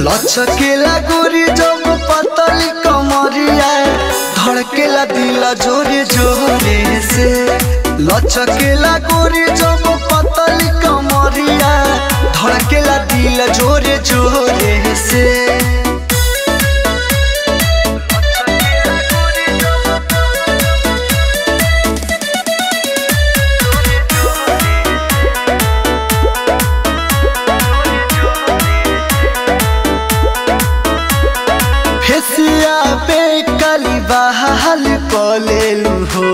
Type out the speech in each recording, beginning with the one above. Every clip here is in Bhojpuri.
लचकेला गोरी जब पतली कमरिया धड़केला दिल जोरे जोरे से लचकेला गोरी जब पतली कमरिया धड़केला दिल जोरे जोरे से फेसिया पे काली बहाल कलेलु हो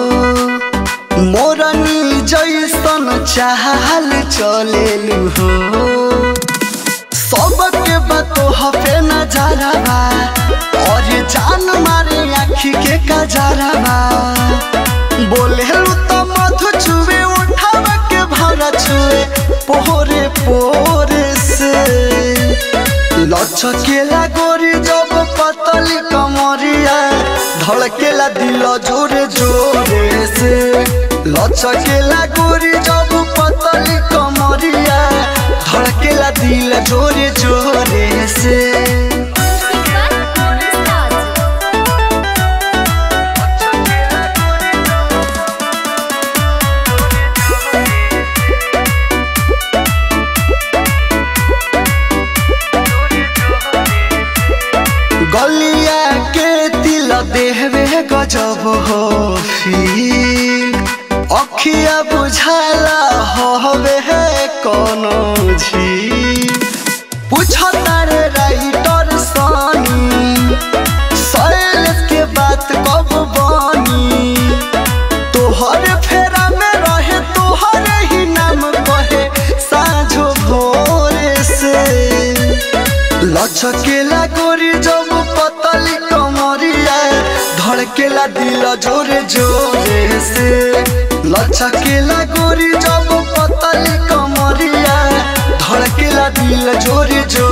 मोरनी जैसन चाहल चलेलु हो सबके बातो हफे नजारा और जान मारे आखी के कजारा बोले तो मधु छुए उठाव के भरा छुए पोरे पोरे से लचकेला गोरी जब पतली कमरिया धड़केला दिल जोरे जोरे से लचकेला गोरी जब पतली कमरिया धड़केला दिल जोरे जोरे से गलिया के दिल देहबे गजब हो फील अखिया बुझाला हवे है कोनो झील पूछता रे राइटर सानी सैलेस के बात कब बानी तोहर फेरा में रहे तोहर ही नाम कहे साँझो भोरे से लचकेला गोरी जब पतली कमरिया धड़केला दिल जोरे जोरे से लचकेला गोरी जब पतली कमरिया धड़केला दिल जोरे जोरे